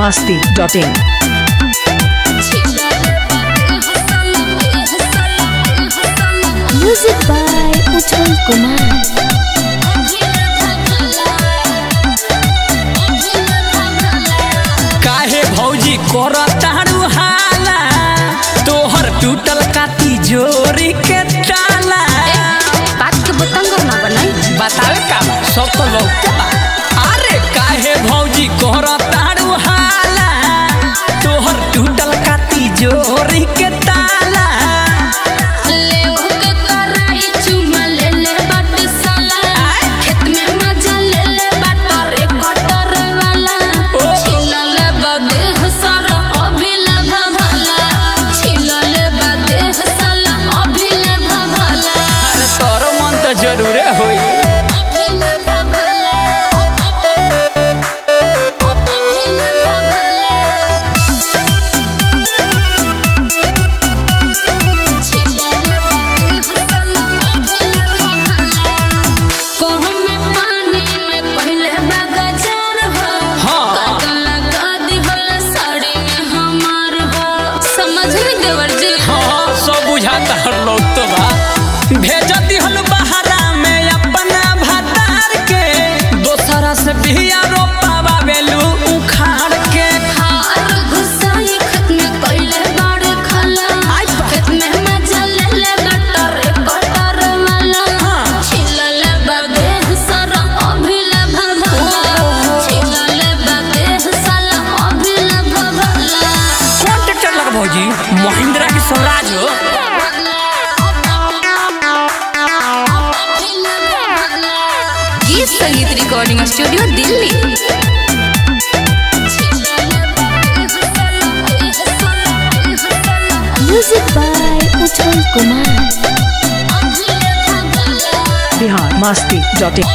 masti.in. Music by Uttam Kumar. काहे भौजी कर तारू हाला तोहर टूटल काती जोरी के ताला बात के बतंग ना बनाई बतावे का बा? सब तो लोग के बा अरे काहे भौजी कर तारू हाला तोहर टूटल काती जोरी के ताला अरे तोरो मन तो जरूरे होई हाँ। समझ में देवर जी हाँ सब बुझाता हर लोग तो बा भेजती हल बहारा में अपना भतार के दोसरा से बिया रोपावा बेलू उखाड़ के हार घुसाई खत में कइले बाड़ खला खेत में मजा ले ले बटर कटर वाला छिलल बादे सर अभिल भभला छिलल बादे साला अभिल भभला कौन ट्रैक्टर लगा भौजी महिंद्रा के स्वराज हो गीत संगीत recording studio Delhi music by Utpal Kumar Bihar masti.in.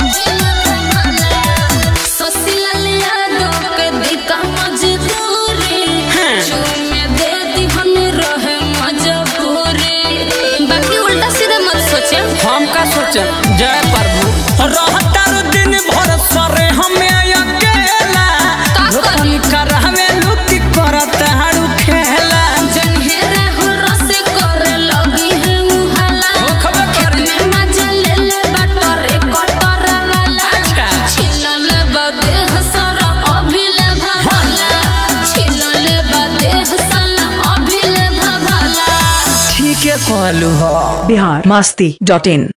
हम का सोचे जय प्रभु रहता रो दिन भर सरे हमें अकेला का करी? रोपन करहवे लुकी करत हारू खेला हो खबर करी अच्छा ठीक है कहलू हो Bihar masti.in.